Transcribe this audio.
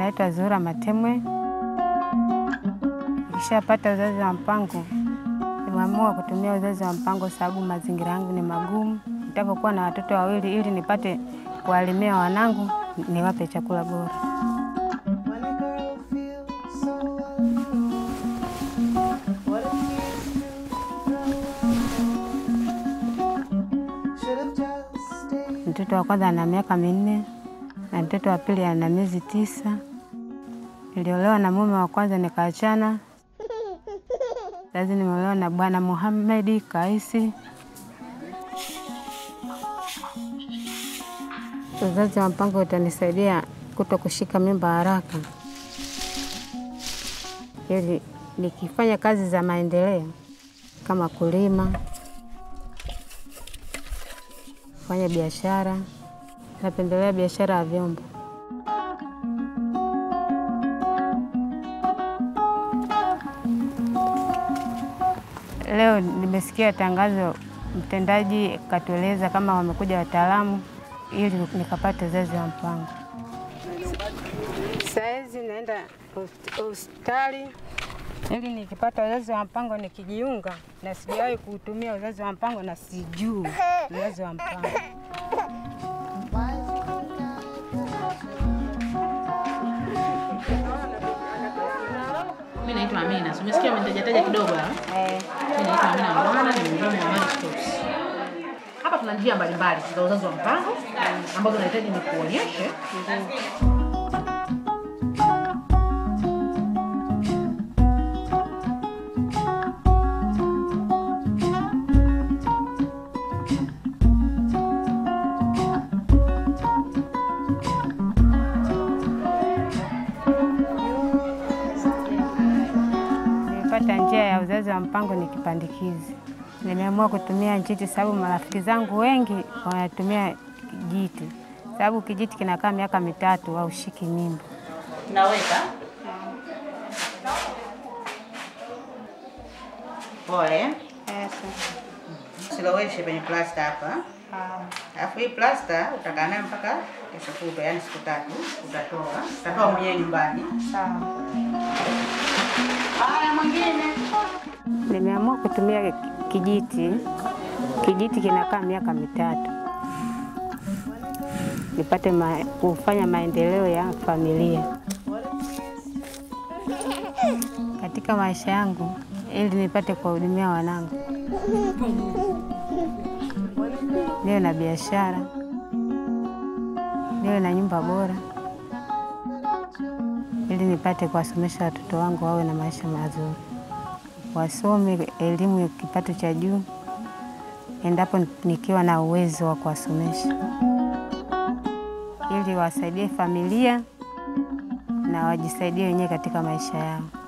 naitwa Zuhura Matemwe. Nikishapata uzazi wa mpango, nimeamua kutumia uzazi wa mpango sababu mazingira yangu ni magumu. Nitakapokuwa na watoto wawili, ili nipate kuwalimia wanangu, niwape chakula bora. When a girl feels so alone, what if you should have just stayed? Mtoto wa kwanza ana miaka minne na mtoto wa pili ana miezi tisa. Niliolewa na mume wa kwanza nikaachana. Sasa nimeolewa na Bwana Muhamedi Kaisi. Uzazi wa mpango utanisaidia kuto kushika mimba haraka, ili nikifanya kazi za maendeleo kama kulima, kufanya biashara, napendelea biashara ya vyombo. Leo nimesikia tangazo, mtendaji katueleza kama wamekuja wataalamu ili nikapate uzazi wa mpango. Saizi naenda host- hospitali ili nikipata uzazi wa mpango nikijiunga, na sijawahi kuutumia uzazi wa mpango na sijui uzazi wa mpango. Mimi naitwa Amina. So, umesikia umetajataja kidogo hapa. Eh, Mimi naitwa Amina Mbwana, ni mhudumu wa Mary Stopes. Hapa tuna njia mbalimbali za uzazi wa mpango ambazo nahitaji nikuonyeshe. Nilipata njia ya uzazi wa mpango ni kipandikizi. Nimeamua kutumia njiti sababu marafiki zangu wengi wanatumia kijiti, sababu kijiti kinakaa miaka mitatu haushiki mimba. Naweka pole, siloweshe kwenye plasta hapa. Alafu hii plasta utakaa nayo mpaka kesho kutwa, yani siku tatu utatoa, utatoa mwenyewe nyumbani. Haya, mwingine Nimeamua kutumia kijiti. Kijiti kinakaa miaka mitatu, nipate ma, kufanya maendeleo ya familia katika maisha yangu, ili nipate kuwahudumia wanangu, niwe na biashara, niwe na nyumba bora, ili nipate kuwasomesha watoto wangu wawe na maisha mazuri wasome elimu ya kipato cha juu, endapo nikiwa na uwezo wa kuwasomesha, ili wasaidie familia na wajisaidie wenyewe katika maisha yao.